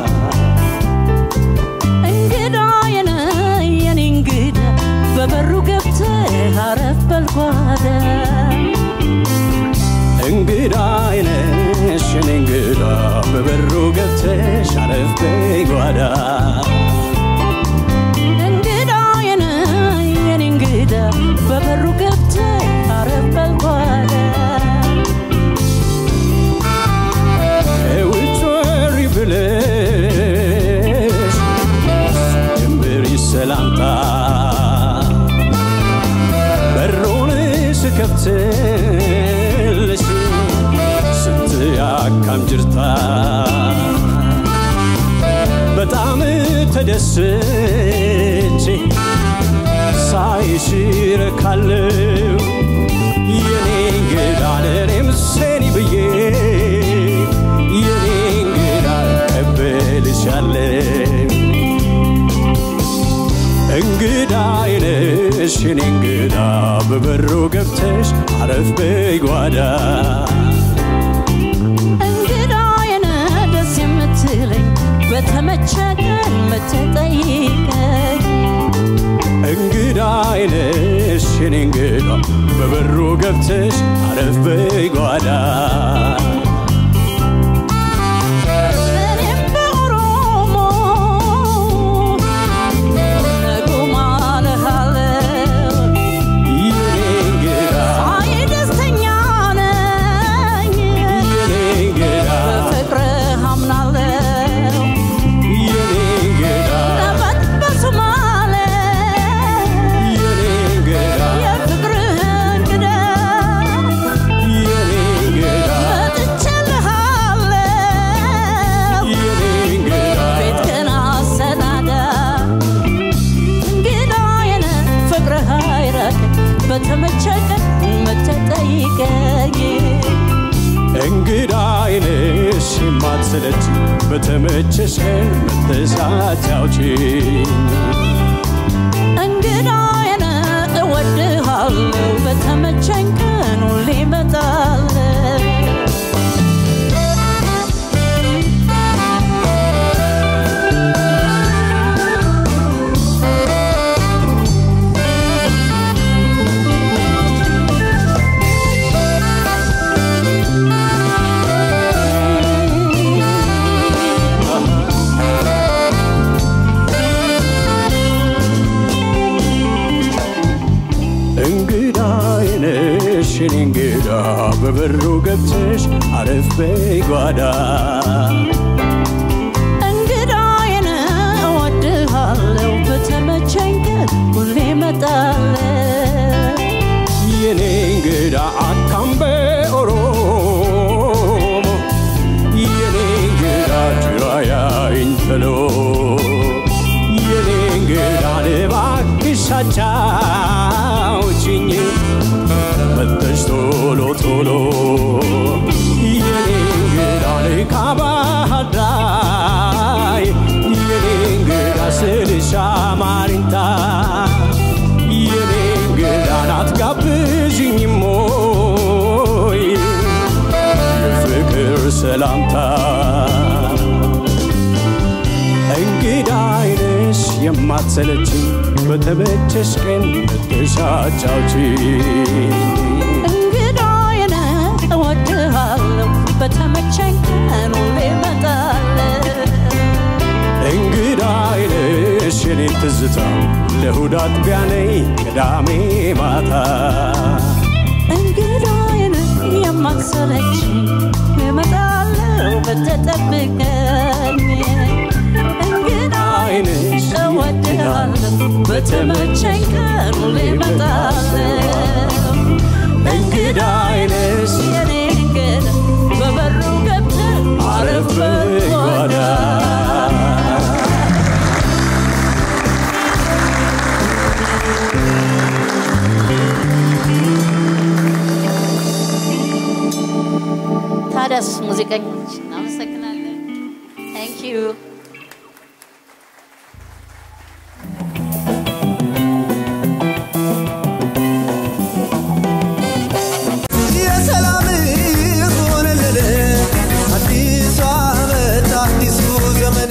እንግዳ የነ የኔ እንግዳ በበሩ ገብተህ አረፍ በል ጓዳ እንግዳ አይነሽ እንግዳ በበሩ ገብተሽ አረፍ በይ ጓዳ እንግዳ የነ የኔ እንግዳ በበሩ ገብተህ አረፍ በል ጓዳ ተደስቼ ሳይሽ እረካለሁ የኔ እንግዳ ለእኔም ሰኒ ብዬ የኔ እንግዳ እቀበልሻለሁ እንግዳ አይነሽ የኔ እንግዳ በበሩ ገብተሽ አረፍ በይ ጓዳ እንግዳዬን ደስ የምትለኝ በተመቸ ቀን መተጠይቀኝ እንግዳ አይነሽ የኔ እንግዳ በበሩ ገብተሽ አረፍ በይ ጓዳ እኔም በኦሮሞ ነጉማ እልሃለሁ የኔ እንግዳ አይ ደስተኛ ነኝ የኔ እንግዳ በፍቅርህ አምናለሁ የኔ እንግዳ ለበት በሶማሌ የኔ እንግዳ የፍቅርህ እንግዳ የኔ እንግዳ መጥቼልሃለሁ የኔ እንግዳ ቤትህን አሰናዳ እንግዳዬን ፍቅርህ አይራቀኝ በተመቸ ቀን መተህ ጠይቀኝ እንግዳ አይነሽ የማትሰለች በተመቸሽ ቀን መጥተሽ አጫውቺኝ እንግዳዬን እወድሃለሁ በተመቸኝ ቀን ሁሌ እመጣለሁ እንግዳ አይነሽ የኔ እንግዳ በበሩ ገብተሽ አረፍ በይ ጓዳ እንግዳዬን እወድሃለሁ በተመቸኝ ቀን ሁሌ እመጣለሁ የኔ እንግዳ አካምበ ኦሮሞ የኔ እንግዳ ጅራያኝ ተሎ የኔ እንግዳ እባክሽ አጫውችኝ መጥተሽ ቶሎ ቶሎ የኔ እንግዳ ካባዳይ የኔ እንግዳ ስልሽ አማርኝታ የኔ እንግዳ ናት ጋብዥኝም ሞይ የፍቅር ሰላምታ እንግዳ አይነሽ የማትሰለችኝ በተመቸሽ ቀን መጥተሽ አጫውቺኝ እንግዳዬን እወድሃለሁ በተመቸኝ ቀን ሁሌ እመጣለሁ እንግዳ አይነሽ የኔ ትዝታ ለእሑድ አጥቢያ ነይ ቅዳሜ ማታ እንግዳዬን የማትሰለች እመጣለሁ በተጠብቀኝ አይነሽ እወድሃለሁ በተመቸኝ ቀን ሁሌ እመጣለሁ እንግዳ አይነሽ የኔ እንግዳ በበሩ ገብተህ አረፍ በል ጓዳ ታዲያስ ሙዚቀኞች እናመሰግናለን። ታንክ ዩ የሰላም ሆነልን አዲሱ ዓመት አዲሱ ዘመን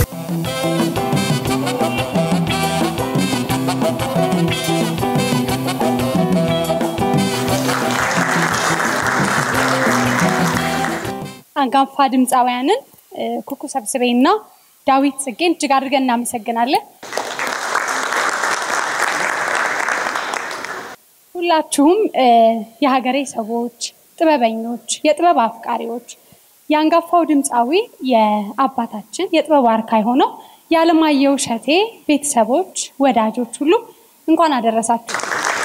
አንጋፋ ድምፃውያንን እ፣ ኩኩ ሰብስቤና ዳዊት ጽጌን እጅግ አድርገን እናመሰግናለን። ሁላችሁም እ፣ የሀገሬ ሰዎች፣ ጥበበኞች፣ የጥበብ አፍቃሪዎች የአንጋፋው ድምፃዊ የአባታችን የጥበብ ዋርካ የሆነው የዓለማየሁ እሸቴ ቤተሰቦች፣ ወዳጆች ሁሉ እንኳን አደረሳችሁ።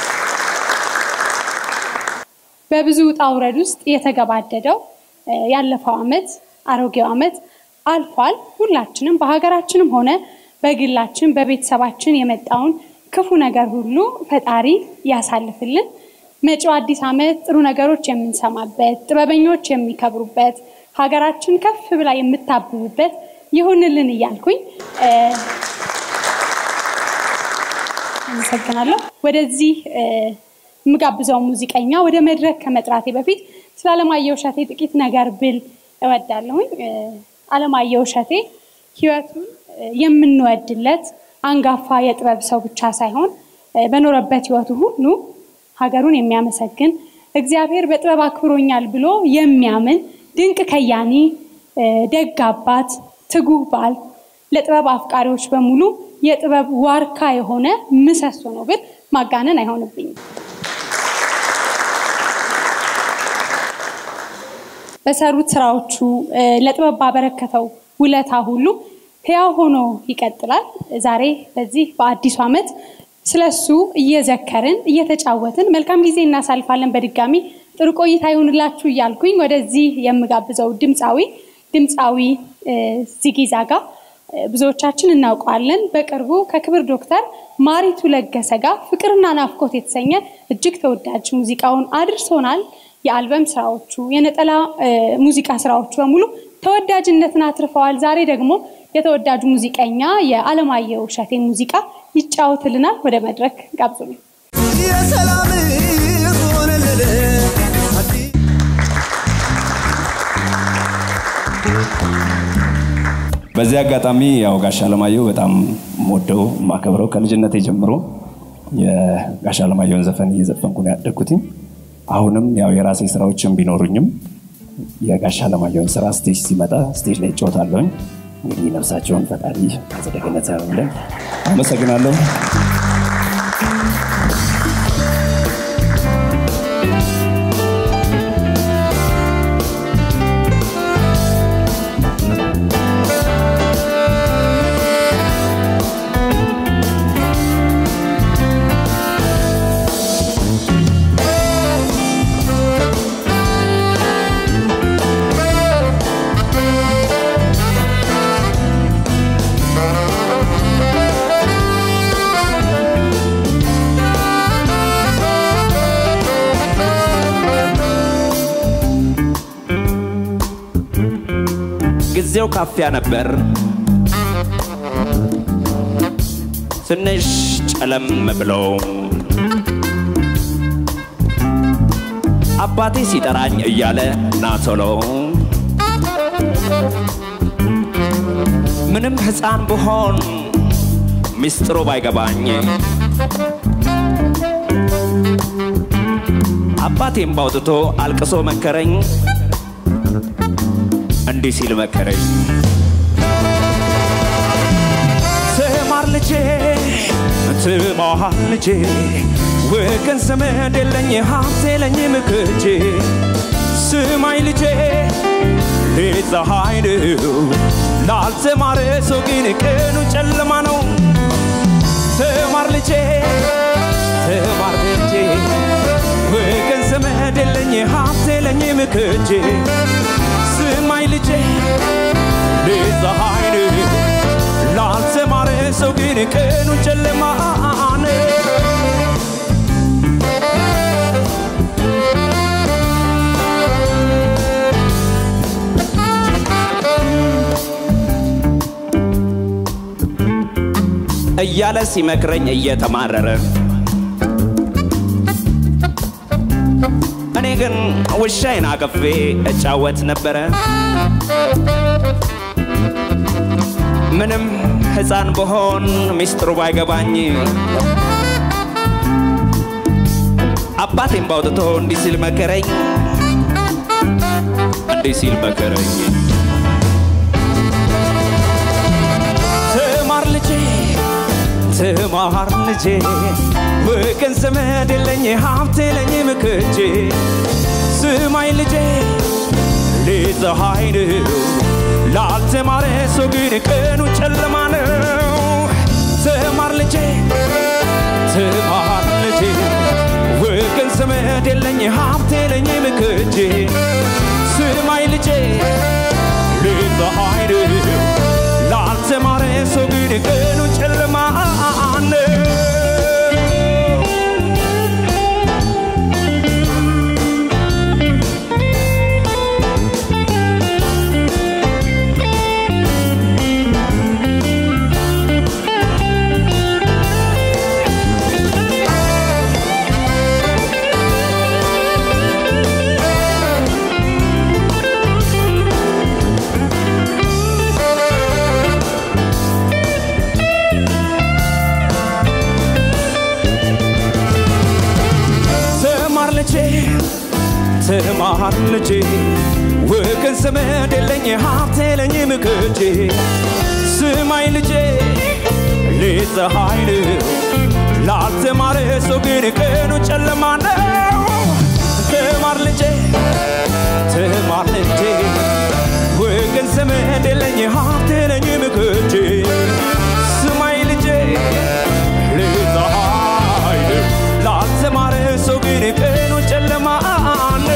በብዙ ውጣ ውረድ ውስጥ የተገባደደው እ፣ ያለፈው ዓመት አሮጌው ዓመት አልፏል። ሁላችንም በሀገራችንም ሆነ በግላችን በቤተሰባችን የመጣውን ክፉ ነገር ሁሉ ፈጣሪ ያሳልፍልን። መጪው አዲስ ዓመት ጥሩ ነገሮች የምንሰማበት፣ ጥበበኞች የሚከብሩበት፣ ሀገራችን ከፍ ብላ የምታብብበት ይሁንልን እያልኩኝ እ፣ አመሰግናለሁ። ወደዚህ እ፣ የምጋብዘው ሙዚቀኛ ወደ መድረክ ከመጥራቴ በፊት ስለ አለማየሁ እሸቴ ጥቂት ነገር ብል እወዳለሁኝ። እ፣ አለማየሁ እሸቴ ህይወቱን እ፣ የምንወድለት አንጋፋ የጥበብ ሰው ብቻ ሳይሆን እ፣ በኖረበት ህይወቱ ሁሉ ሀገሩን የሚያመሰግን እግዚአብሔር በጥበብ አክብሮኛል ብሎ የሚያምን ድንቅ ከያኒ፣ እ፣ ደግ አባት፣ ትጉህ ባል፣ ለጥበብ አፍቃሪዎች በሙሉ የጥበብ ዋርካ የሆነ ምሰሶ ነው ብል ማጋነን አይሆንብኝም። በሰሩት ስራዎቹ እ፣ ለጥበብ ባበረከተው ውለታ ሁሉ ሕያው ሆኖ ይቀጥላል። ዛሬ በዚህ በአዲሱ ዓመት ስለሱ እየዘከርን እየተጫወትን መልካም ጊዜ እናሳልፋለን። በድጋሚ ጥሩ ቆይታ ይሁንላችሁ እያልኩኝ ወደዚህ የምጋብዘው ድምፃዊ ድምፃዊ እ፣ ዚጊዛጋ እ፣ ብዙዎቻችን እናውቀዋለን። በቅርቡ ከክብር ዶክተር ማሪቱ ለገሰ ጋር ፍቅርና ናፍቆት የተሰኘ እጅግ ተወዳጅ ሙዚቃውን አድርሶናል። የአልበም ስራዎቹ፣ የነጠላ እ፣ ሙዚቃ ስራዎቹ በሙሉ ተወዳጅነትን አትርፈዋል። ዛሬ ደግሞ የተወዳጁ ሙዚቀኛ የአለማየሁ እሸቴን ሙዚቃ ይጫወትልናል። ወደ መድረክ ጋብዙልኝ። የሰላም ሆነልል በዚህ አጋጣሚ ያው ጋሽ አለማየሁ በጣም ወደው ማከብረው ከልጅነቴ ጀምሮ የጋሽ አለማየሁን ዘፈን እየዘፈንኩ ነው ያደግኩትኝ። አሁንም ያው የራሴ ስራዎችን ቢኖሩኝም የጋሽ አለማየሁን ስራ ስቴጅ ሲመጣ ስቴጅ ላይ እጫወታለሁኝ። እንግዲህ ነፍሳቸውን ፈጣሪ አጸደ ገነት ያኑርልን። አመሰግናለሁ። ጊዜው ካፊያ ነበር። ትንሽ ጨለም ብሎ አባቴ ሲጠራኝ እያለ ና ቶሎ ምንም ሕፃን ብሆን ሚስጥሩ ባይገባኝ አባቴም ባውጥቶ አልቅሶ መከረኝ እንዲህ ሲል መከረኝ ትማር ልጄ ትማር ልጄ ወገን ዘመድ የለኝ ሀብት የለኝም ከእጄ ስማኝ ልጄ ሌት ፀሐይ ነው ላልተማረ ሰው ግን ቀኑ ጨለማ ነው ተማር ልጄ ተማር ልጄ ወገን ዘመድ የለኝ ሀብት የለኝም ከእጄ ስማኝ ልጄ ሌት ፀሐይ ነው ላልተማረ ሰው ግን ቀኑ ጨለማ ነው እያለ ሲመክረኝ እየተማረረ እኔ ግን ውሻዬን አቅፌ እጫወት ነበረ። ምንም ሕፃን ብሆን ሚስጥሩ ባይገባኝ አባቴም ባውጥቶ እንዲህ ሲል መከረኝ፣ እንዲህ ሲል መከረኝ። ትማር ልጄ ትማር ልጄ ወገን ዘመድ የለኝ ሀብት የለኝም ከእጄ ስማኝ ልጄ ሌት ፀሐይ ነው ላልተማረ ሰው ግን ቀኑ ጨለማ ነው ትማር ልጄ ትማር ልጄ ወገን ዘመድ የለኝ ሀብት የለኝም ከእጄ ስማኝ ልጄ ሌት ፀሐይ ነው ላልተማረ ሰው ግን ቀኑ ልጄ ወገን ዘመድ የለኝ ሀብት የለኝም ከእጄ ስማኝ ልጄ ሌት ፀሐይ ነው ላልተማረ ሰው ግን ቀኑ ጨለማ ነው ተማር ልጄ ተማር ልጄ ወገን ዘመድ የለኝ ሀብት የለኝም ከእጄ ስማኝ ልጄ ሌት ፀሐይ ነው ላልተማረ ሰው ግን ቀኑ ጨለማ ነው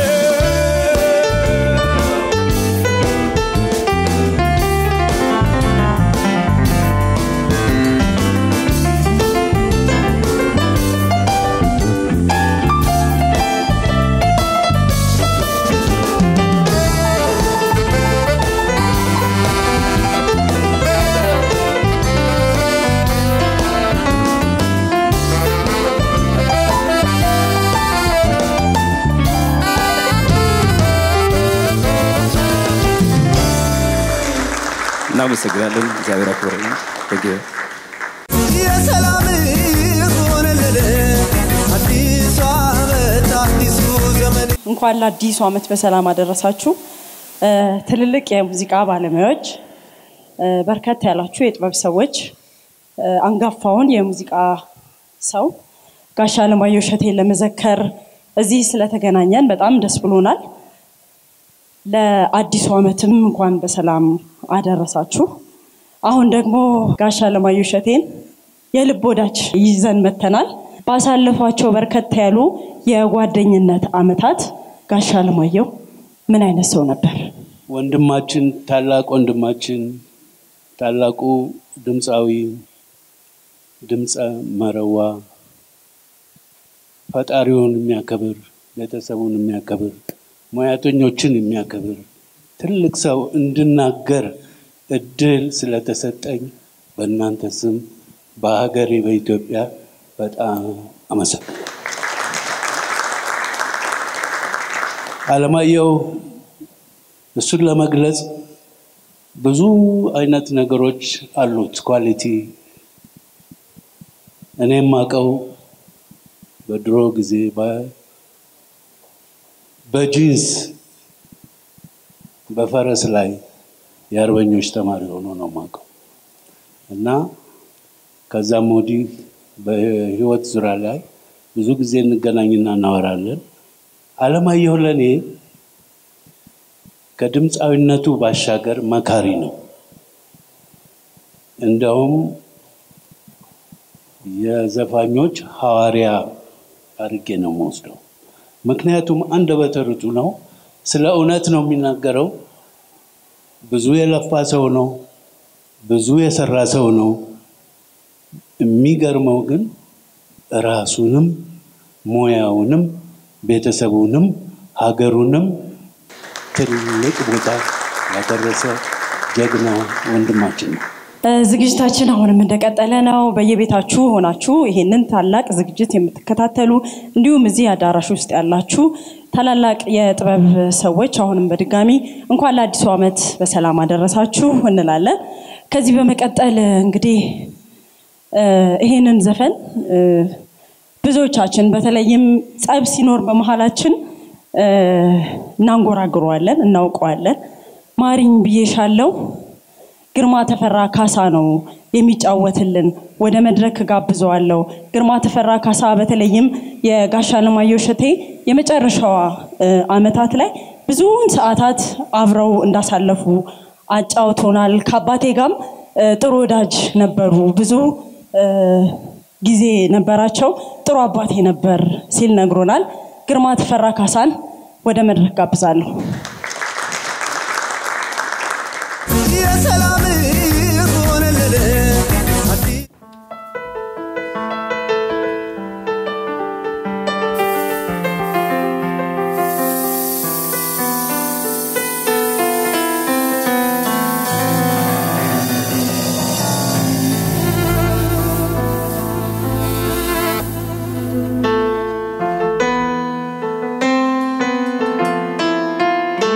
እናመሰግናለን። እግዚአብሔር አክብረኝ። ቴንክ ዩ። የሰላም ሆነልን አዲሱ ዓመት አዲሱ ዘመን እንኳን ለአዲሱ ዓመት በሰላም አደረሳችሁ። እ፣ ትልልቅ የሙዚቃ ባለሙያዎች፣ እ፣ በርከት ያላችሁ የጥበብ ሰዎች፣ እ፣ አንጋፋውን የሙዚቃ ሰው ጋሽ አለማየሁ እሸቴን ለመዘከር እዚህ ስለተገናኘን በጣም ደስ ብሎናል። ለአዲሱ ዓመትም እንኳን በሰላም አደረሳችሁ። አሁን ደግሞ ጋሽ አለማየሁ እሸቴን የልብ ወዳጅ ይዘን መተናል። ባሳለፏቸው በርከት ያሉ የጓደኝነት ዓመታት ጋሽ አለማየሁ ምን አይነት ሰው ነበር? ወንድማችን ታላቅ ወንድማችን ታላቁ ድምፃዊ ድምፀ መረዋ ፈጣሪውን የሚያከብር ቤተሰቡን የሚያከብር ሙያተኞችን የሚያከብር ትልቅ ሰው እንድናገር እድል ስለተሰጠኝ በእናንተ ስም በሀገሬ በኢትዮጵያ በጣም አመሰግናለሁ። አለማየሁ እሱን ለመግለጽ ብዙ አይነት ነገሮች አሉት ኳሊቲ። እኔም አውቀው በድሮ ጊዜ በ- በጂንስ በፈረስ ላይ የአርበኞች ተማሪ ሆኖ ነው የማውቀው እና ከዛም ወዲህ በህይወት ዙሪያ ላይ ብዙ ጊዜ እንገናኝና እናወራለን። አለማየሁ ለእኔ ከድምፃዊነቱ ባሻገር መካሪ ነው። እንደውም የዘፋኞች ሐዋርያ አድርጌ ነው የምወስደው። ምክንያቱም አንደበተ ርቱዕ ነው፣ ስለ እውነት ነው የሚናገረው። ብዙ የለፋ ሰው ነው፣ ብዙ የሰራ ሰው ነው። የሚገርመው ግን ራሱንም ሙያውንም ቤተሰቡንም ሀገሩንም ትልቅ ቦታ ያደረሰ ጀግና ወንድማችን ነው። እ፣ ዝግጅታችን አሁንም እንደቀጠለ ነው። በየቤታችሁ ሆናችሁ ይሄንን ታላቅ ዝግጅት የምትከታተሉ እንዲሁም እዚህ አዳራሽ ውስጥ ያላችሁ ታላላቅ የጥበብ ሰዎች አሁንም በድጋሚ እንኳን ለአዲሱ ዓመት በሰላም አደረሳችሁ እንላለን። ከዚህ በመቀጠል እንግዲህ እ፣ ይሄንን ዘፈን እ፣ ብዙዎቻችን በተለይም ጸብ ሲኖር በመሀላችን እ፣ እናንጎራግረዋለን፣ እናውቀዋለን። ማሪኝ ብዬሻለው ግርማ ተፈራ ካሳ ነው የሚጫወትልን። ወደ መድረክ ጋብዘዋለሁ። ግርማ ተፈራ ካሳ በተለይም የጋሽ አለማየሁ እሸቴ የመጨረሻዋ እ፣ ዓመታት ላይ ብዙውን ሰዓታት አብረው እንዳሳለፉ አጫውቶናል። ከአባቴ ጋም እ፣ ጥሩ ወዳጅ ነበሩ። ብዙ እ፣ ጊዜ ነበራቸው። ጥሩ አባቴ ነበር ሲል ነግሮናል። ግርማ ተፈራ ካሳን ወደ መድረክ ጋብዛለሁ። የሰላም ሆነልን አዲስ ♪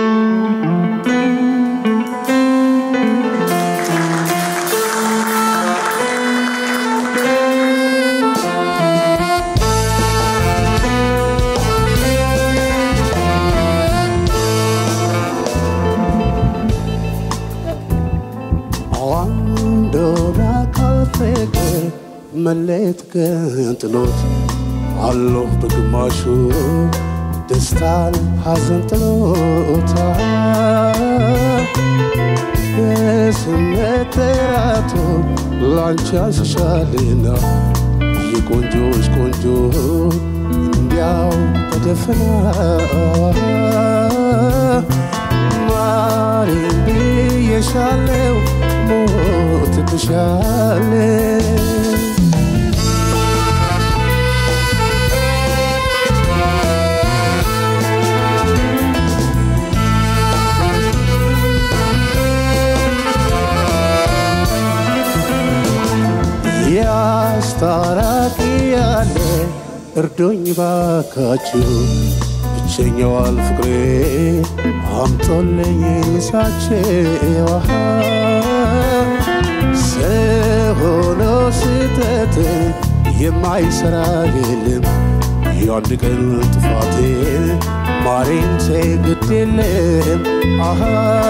መለየት ግን ጥሎት አለሁ በግማሹ ደስታን ሐዘን ጥሎታል በስሜት ተራቶ ላንቺ ያስሻልና የቆንጆች ቆንጆ እንዲያው ተደፍና ማሬን ብዬሻለው ሞት ብሻለ ያስታራቂ ያለ እርዶኝ ባካችሁ ብቸኛዋል ፍቅሬ አምጦልኝ ሳቸው ሰሆኖ ስህተት የማይሰራ የለም የአንድ ቀን ጥፋቴ ማሬን ግድ የለም አሃ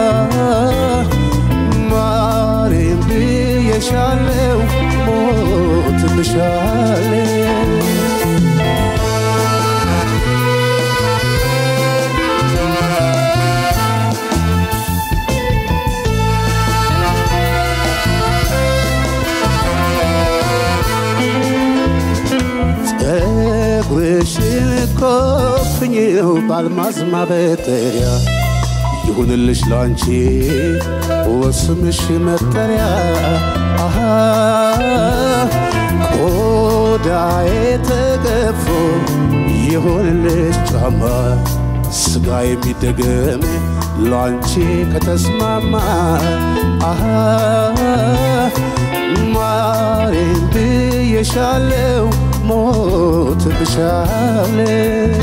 ማሬን ብዬሻለው ሞት ብሻለው ፀጉርሽን ኮፍኝው ባልማዝ ማበጠሪያ ይሁንልሽ ላንቺ ወስምሽ መጠሪያ አሃ ቆዳዬ ተገፎ ይሁንልሽ ጫማ ስጋ የሚደገም ላንቺ ከተስማማ አሃ ማሬን ብዬሻለው ሞት ብሻለው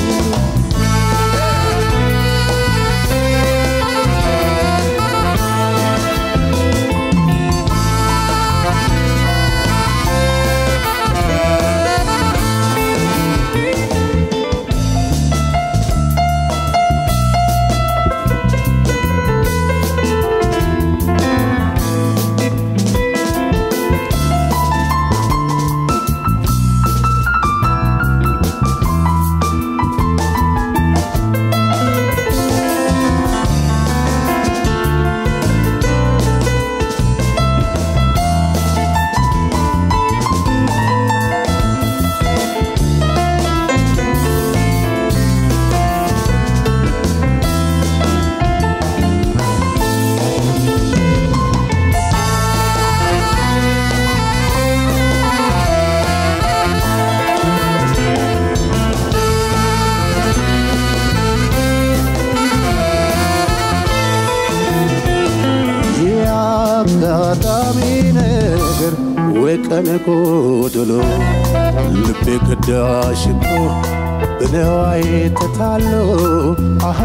የአጋጣሚ ነገር ወይ ቀን ጎደሎ ልቤ ከዳሽ እኮ በነዋይ ተታሎ አሃ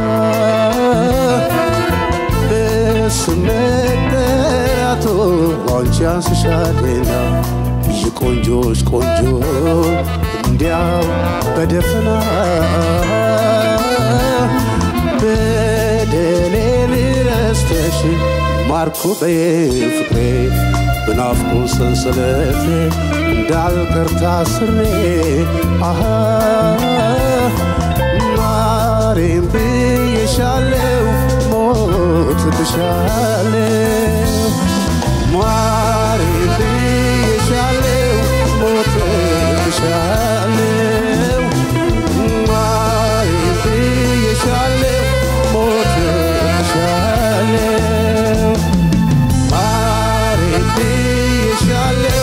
በስሜት ጠራቶ አንቺ አንስሻልና የቆንጆች ቆንጆ እንዲያው በደፈና በደሌን ረስተሽ ማርኮ በፍቅሬ በናፍቆ ሰንሰለት እንዳልቀር ታስሬ አሃ ማሬም ብዬሻለው ሞት ብሻለው ማሬም ብዬሻለው ሞት ብሻለው ማሬም ብዬሻለው ሞት ብሻለው ማሬም ብዬሻለው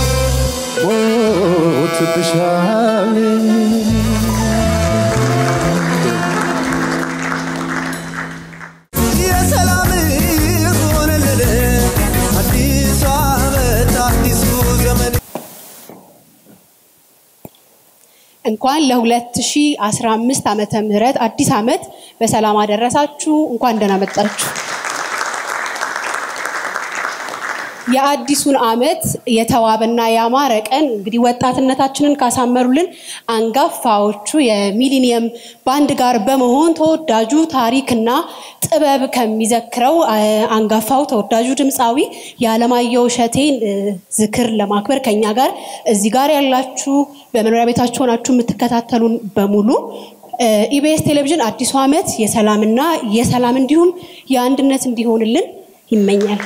ሞት ብሻለው የሰላም ሆነልን አዲሱ ዓመት አዲሱ ዘመን እንኳን ለ2015 ዓመተ ምህረት አዲስ ዓመት በሰላም አደረሳችሁ። እንኳን ደህና መጣችሁ። የአዲሱን ዓመት የተዋበና ያማረ ቀን እንግዲህ ወጣትነታችንን ካሳመሩልን አንጋፋዎቹ የሚሊኒየም ባንድ ጋር በመሆን ተወዳጁ ታሪክና ጥበብ ከሚዘክረው አ- አንጋፋው ተወዳጁ ድምፃዊ የዓለማየሁ እሸቴን እ፣ ዝክር ለማክበር ከኛ ጋር እዚህ ጋር ያላችሁ በመኖሪያ ቤታችሁ ሆናችሁ የምትከታተሉን በሙሉ እ፣ ኢቢኤስ ቴሌቪዥን አዲሱ ዓመት የሰላምና የሰላም እንዲሁም የአንድነት እንዲሆንልን ይመኛል።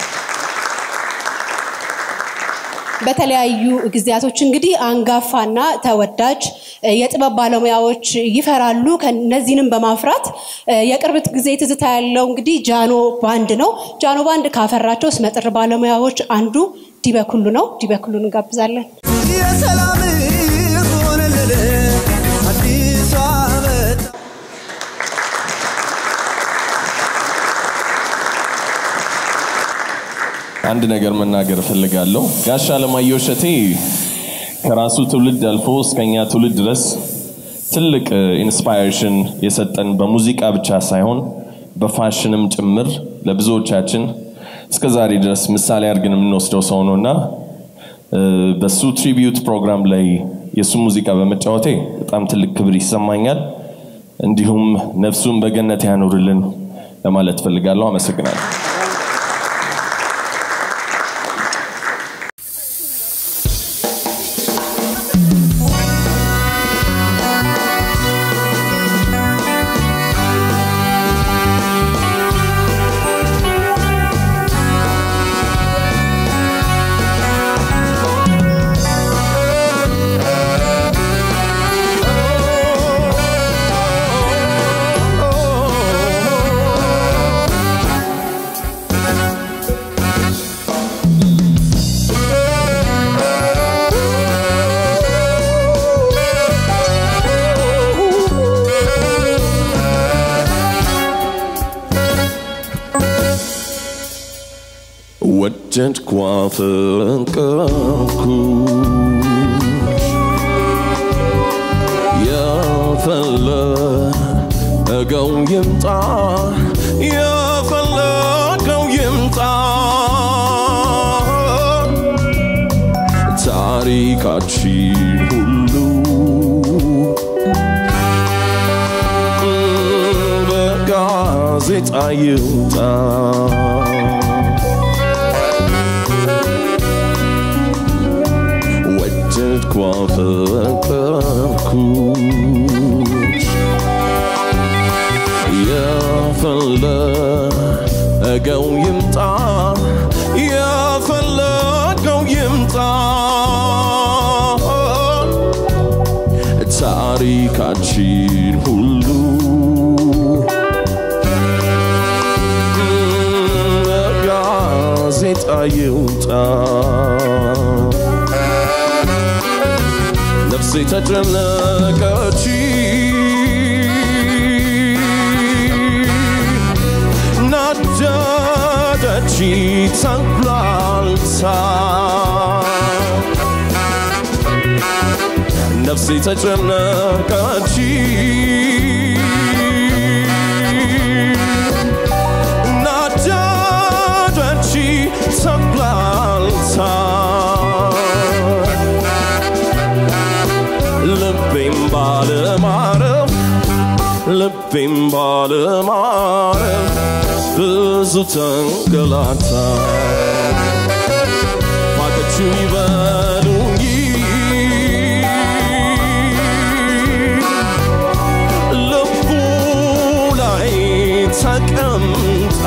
በተለያዩ ጊዜያቶች እንግዲህ አንጋፋና ተወዳጅ እ፣ የጥበብ ባለሙያዎች ይፈራሉ። ከነዚህንም በማፍራት እ፣ የቅርብ ጊዜ ትዝታ ያለው እንግዲህ ጃኖ ባንድ ነው። ጃኖ ባንድ ካፈራቸው ስመጥር ባለሙያዎች አንዱ ዲበኩሉ ነው። ዲበኩሉን እንጋብዛለን። የሰላም ሆነልን አዲሱ ዓመት አንድ ነገር መናገር እፈልጋለሁ። ጋሽ አለማየሁ እሸቴ ከራሱ ትውልድ አልፎ እስከኛ ትውልድ ድረስ ትልቅ ኢንስፓይሬሽን የሰጠን በሙዚቃ ብቻ ሳይሆን በፋሽንም ጭምር ለብዙዎቻችን እስከ ዛሬ ድረስ ምሳሌ አድርገን የምንወስደው ሰው ነው እና እ፣ በሱ ትሪቢዩት ፕሮግራም ላይ የእሱ ሙዚቃ በመጫወቴ በጣም ትልቅ ክብር ይሰማኛል። እንዲሁም ነፍሱን በገነት ያኑርልን ለማለት ፈልጋለሁ። አመሰግናለሁ። ወደድኳ ፈቀርኩ የፈለገው ይምጣ የፈለገው ይምጣ ታሪካችን ሁሉ በጋዜጣ ይውጣ ወደድኳ ፈቀርኩሽ የፈለገው ይምጣ የፈለገው ይምጣ ታሪካችን ሁሉ በጋዜጣ ይውጣ ነፍሴ ተጨነቀች ናደደች ተንኩላልታ ነፍሴ ተጨነቀች ናደደች ተንኩላልታ ልቤም ባለማረፍ ልቤም ባለማረፍ ብዙ ተንገላታ ፋቀችው ይበሉኝ ልቡ ላይ ተቀምጣ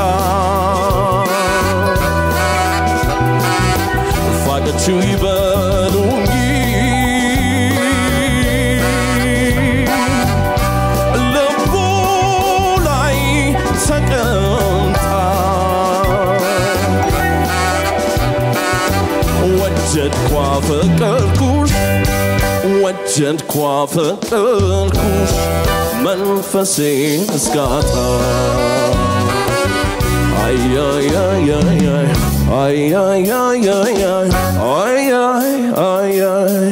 ፋቀችው ይበሉኝ ልቡ ላይ ተቀምጣ ወደድኳ ፈቀርኩሽ ወደድኳ ፈቀርኩሽ መንፈሴን እስካጣ አያያያያይ አያያያያይ አያይ አያይ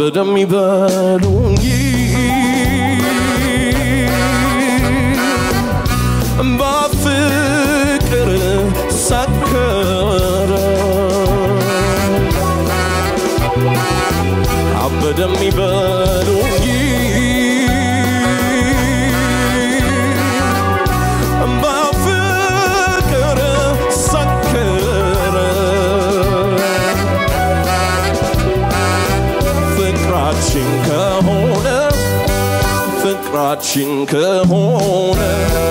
አበደም ይበሉኝ በፍቅር ሰከረ አበደም ይበሉኝ በፍቅር ሰከረ ፍቅራችን ከሆነ ፍቅራችን ከሆነ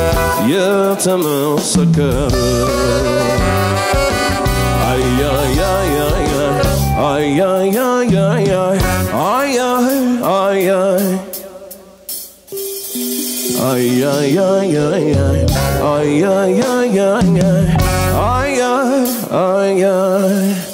የተመሰከረ አያያያያ አያያያያ አያይ አያይ አያያያያ አያያያያ አያይ አያይ